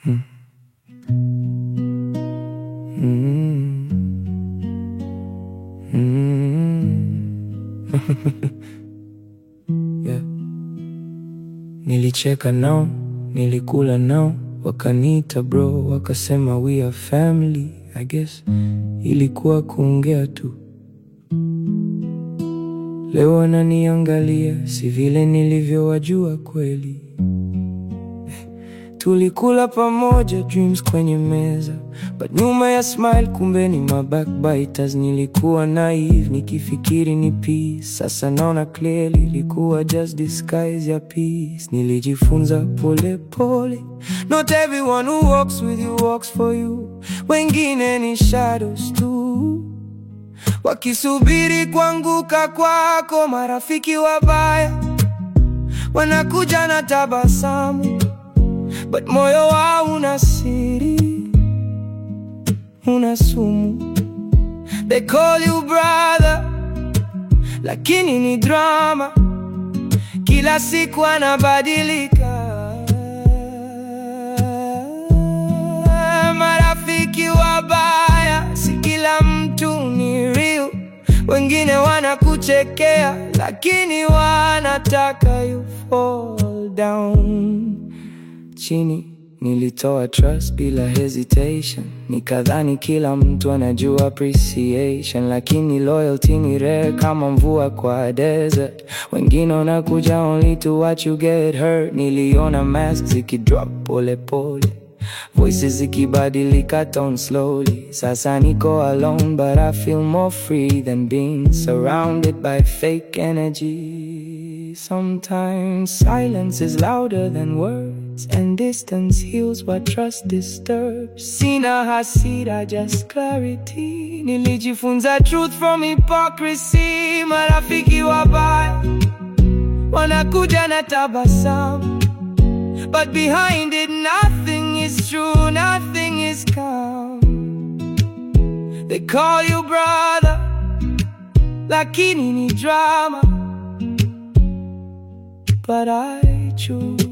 Mm. Mm. Mm. yeah. Nilicheka nao, nilikula nao, wakaniita bro, wakasema we are family. I guess ilikuwa kuongea tu. Leo wananiangalia, si vile nilivyowajua kweli. Tulikula pamoja dreams kwenye meza, but nyuma ya smile kumbe ni ma backbiters. Nilikuwa naive nikifikiri ni peace, sasa naona clearly ilikuwa just disguise ya peace. Nilijifunza pole pole, not everyone who walks with you walks for you. Wengine ni shadows tu, wakisubiri kuanguka kwako. Marafiki wabaya wanakuja na tabasamu But moyo wao una siri, una sumu. They call you brother, lakini ni drama. Kila siku anabadilika. Marafiki wabaya, si kila mtu ni real. Wengine wanakuchekea, lakini wanataka you fall down chini. Nilitoa trust bila hesitation, nikadhani kila mtu anajua appreciation, lakini loyalty ni rare kama mvua kwa desert. Wengine wanakuja only to watch you get hurt. Niliona masks zikidrop pole pole, voices zikibadilika tone slowly. Sasa niko alone but I feel more free than being surrounded by fake energy. Sometimes silence is louder than words and distance heals what trust disturbs. Sina hasira, just clarity. Nilijifunza truth from hypocrisy. Marafiki wabaya wanakuja na tabasamu, but behind it nothing is true, nothing is calm. They call you brother, lakini ni drama. But I choose